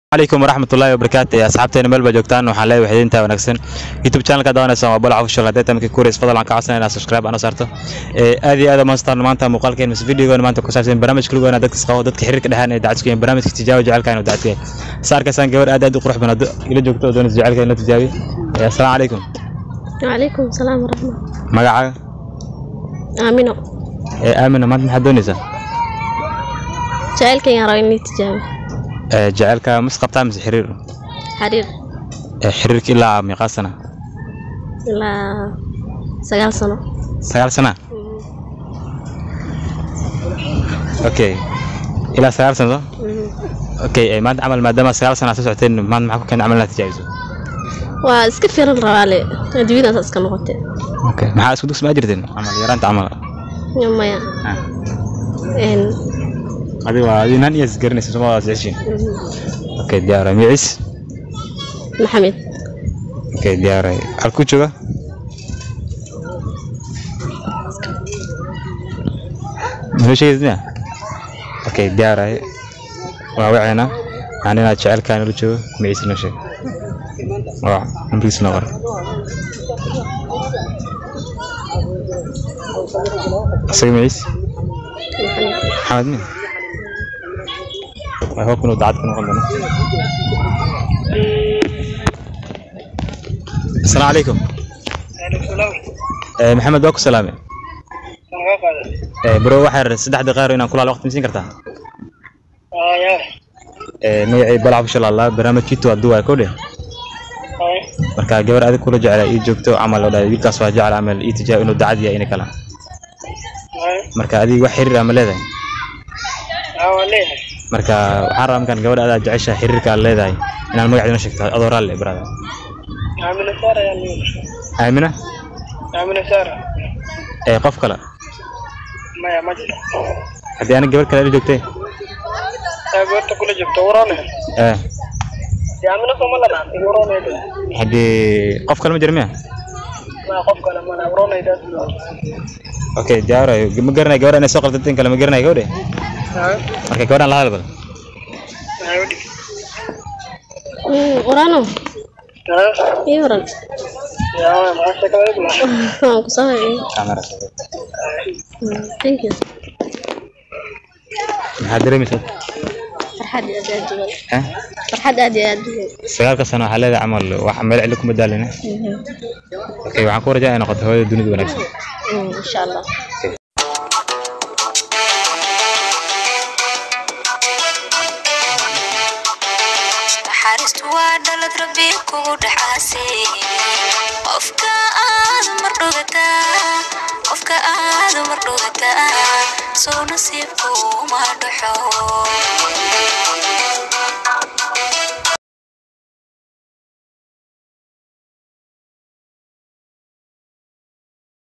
عليكم ورحمة الله وبركاته أصحابتنا ملبا joogtaan waxaan leeyahay waxidinta wanaagsan youtube channelka daawanaysa waa balac official haddii tamka kureys fadlan ka codsanaya inaad subscribe ana saarto ee aad iyo aad ma staan maanta muuqaalkeen mas videogan maanta ku saabsan barnaamijka lagu wanaag dadka qabo dadka xiriirka dhexaan ee dacadku iyo barnaamijka tijaabo jecelka inuu dacadku yahay saarkaasaan gabar aad aad u qurux badan ila joogto oo doonaysa jecelka in la tijaabiyo ee assalaamu calaykum وعليكم السلام ورحمة magacaaga آمنة ee aamina maanta maxaad doonaysaa جعلك يا رايني تجابي ee jecelka mas qabtaa mise xiriir حرير ee xiriirka ilaa meeqaa sana إلا سجال سنة sagaal sana okay ilaa sagaal sano okay ee maanta camal maadaama sagaal sana aad soo socoteen maanta maxaa ku keenay camal inaad tijaabiso واسكت في الروالي أدوينا تسكن نقطة okay maxaa isku dugsi ma jirteen camal yaraanta camal يوم يا Ah. إن adiga waa adii nan iyo isgaranaysa soma waa jeceshiin okay diyaaray micis محمد okay diyaaray halkuu jooga muxuu sheegaysa okay diyaaray waa waceena aan inaad jecelkaan ula joogo micis noo sheeg waa nambarkiisa noo qor isaga micis maxamed min I hope inuu dacad ku noqon doono asalaamu calaykum Eh, maxamed waa ku salaame Eh, bro waxaa rabay saddex daqiiqo inaan kulaala waqti misiin kartaa Eh, magacay balac official allah barnaamijkiitu waa duwaa kodhe marka gabar adig kula jecla ii joogto camal oo dhahay wiilkaas waa jecel camal ii tijaab inuu dacad yahay ina kala marka adiga wax xiriir ama leedahay marka waxaan rabaa markaan gabadha adaa jecesha xiriirka aad leedahay inaan magaceeda noo sheegto adoo raalle brada aamina ee qof kale haddii ana gabar kale ila joogtay ee haddii qof kale ma jira miya okay diyaarayo ma garanay gabadha inay soo qaldanteen kale ma garanay gabadhe marka gabadhaan la hadal bal ورانو يورن كسوي camera ثانك يو maxaad dareemaysaa فرحات أدي أدي eh فرحات أدي أدي sagaalka sano waxaa leedahay camal wax meel cili kuma daalina okay waxaan ku rajaa inay noqoto hooyada dunida wanaagsan إن شاء الله naxariistu waa dhalad rabbi kugu dhexaasay qofka aad mar dhugataa qofka aad mar dhugataa soo nasiibku ma dhaxo